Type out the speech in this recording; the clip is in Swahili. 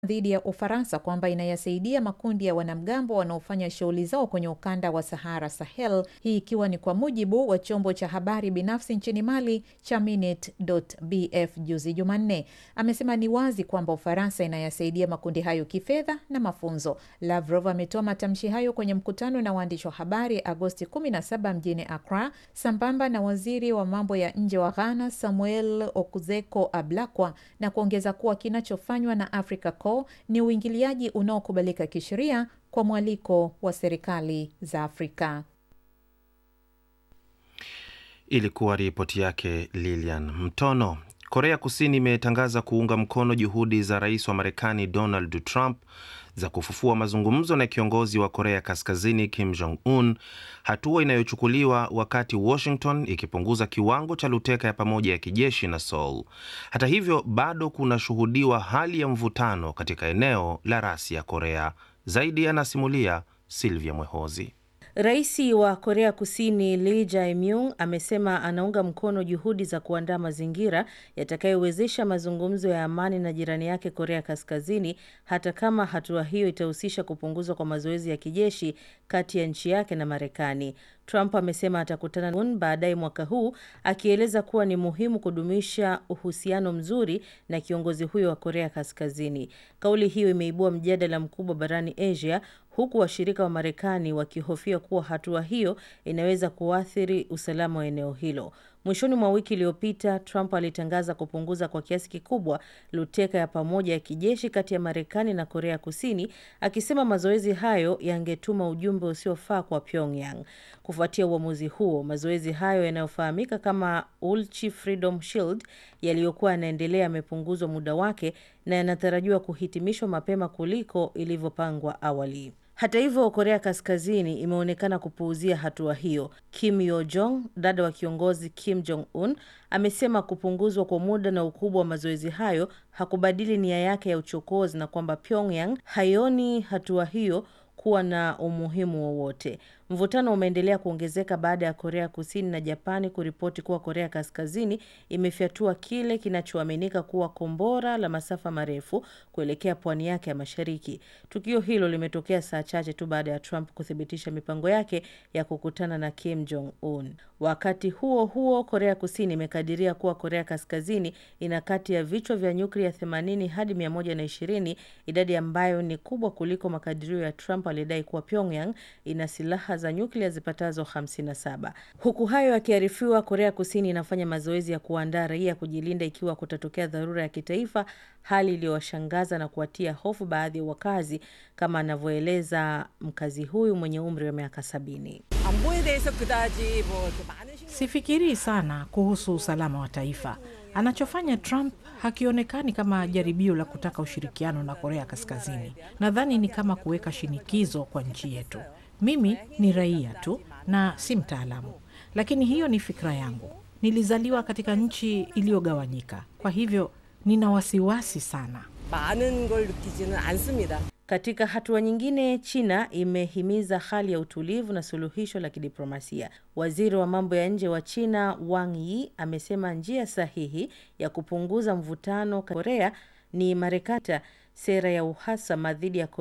dhidi ya Ufaransa kwamba inayasaidia makundi ya wanamgambo wanaofanya shughuli zao kwenye ukanda wa Sahara Sahel, hii ikiwa ni kwa mujibu wa chombo cha habari binafsi nchini Mali cha Minute.bf juzi Jumanne. Amesema ni wazi kwamba Ufaransa inayasaidia makundi hayo kifedha na mafunzo. Lavrov ametoa matamshi hayo kwenye mkutano na waandishi wa habari Agosti 17 mjini Accra, sambamba na waziri wa mambo ya nje wa Ghana Samuel Okuzeko Ablakwa, na kuongeza kuwa kinachofanywa na Africa Corps ni uingiliaji unaokubalika kisheria kwa mwaliko wa serikali za Afrika. Ilikuwa ripoti yake Lilian Mtono. Korea Kusini imetangaza kuunga mkono juhudi za rais wa Marekani Donald Trump za kufufua mazungumzo na kiongozi wa Korea Kaskazini Kim Jong Un, hatua inayochukuliwa wakati Washington ikipunguza kiwango cha luteka ya pamoja ya kijeshi na Seoul. Hata hivyo, bado kunashuhudiwa hali ya mvutano katika eneo la rasi ya Korea. Zaidi anasimulia Silvia Mwehozi. Rais wa Korea Kusini Lee Jae-myung amesema anaunga mkono juhudi za kuandaa mazingira yatakayowezesha mazungumzo ya amani na jirani yake Korea Kaskazini, hata kama hatua hiyo itahusisha kupunguzwa kwa mazoezi ya kijeshi kati ya nchi yake na Marekani. Trump amesema atakutana na baadaye mwaka huu, akieleza kuwa ni muhimu kudumisha uhusiano mzuri na kiongozi huyo wa Korea Kaskazini. Kauli hiyo imeibua mjadala mkubwa barani Asia, huku washirika wa Marekani wakihofia kuwa hatua hiyo inaweza kuathiri usalama wa eneo hilo. Mwishoni mwa wiki iliyopita, Trump alitangaza kupunguza kwa kiasi kikubwa luteka ya pamoja ya kijeshi kati ya Marekani na Korea Kusini, akisema mazoezi hayo yangetuma ujumbe usiofaa kwa Pyongyang. Kufuatia uamuzi huo, mazoezi hayo yanayofahamika kama Ulchi Freedom Shield yaliyokuwa yanaendelea yamepunguzwa muda wake na yanatarajiwa kuhitimishwa mapema kuliko ilivyopangwa awali. Hata hivyo, Korea Kaskazini imeonekana kupuuzia hatua hiyo. Kim Yo Jong, dada wa kiongozi Kim Jong Un, amesema kupunguzwa kwa muda na ukubwa wa mazoezi hayo hakubadili nia yake ya uchokozi na kwamba Pyongyang haioni hatua hiyo kuwa na umuhimu wowote. Mvutano umeendelea kuongezeka baada ya Korea Kusini na Japani kuripoti kuwa Korea Kaskazini imefyatua kile kinachoaminika kuwa kombora la masafa marefu kuelekea pwani yake ya mashariki. Tukio hilo limetokea saa chache tu baada ya Trump kuthibitisha mipango yake ya kukutana na Kim Jong Un. Wakati huo huo, Korea Kusini imekadiria kuwa Korea Kaskazini ina kati ya vichwa vya nyuklia 80 hadi 120, idadi ambayo ni kubwa kuliko makadirio ya Trump aliyedai kuwa Pyongyang ina silaha za nyuklia zipatazo 57. Huku hayo yakiarifiwa, Korea Kusini inafanya mazoezi ya kuandaa raia kujilinda ikiwa kutatokea dharura ya kitaifa, hali iliyowashangaza na kuwatia hofu baadhi ya wakazi, kama anavyoeleza mkazi huyu mwenye umri wa miaka sabini. Sifikirii sana kuhusu usalama wa taifa. Anachofanya Trump hakionekani kama jaribio la kutaka ushirikiano na Korea Kaskazini. Nadhani ni kama kuweka shinikizo kwa nchi yetu. Mimi ni raia tu na si mtaalamu, lakini hiyo ni fikra yangu. Nilizaliwa katika nchi iliyogawanyika, kwa hivyo nina wasiwasi sana. Katika hatua nyingine, China imehimiza hali ya utulivu na suluhisho la kidiplomasia. Waziri wa mambo ya nje wa China Wang Yi amesema njia sahihi ya kupunguza mvutano Korea ni Marekani, sera ya uhasama dhidi ya Korea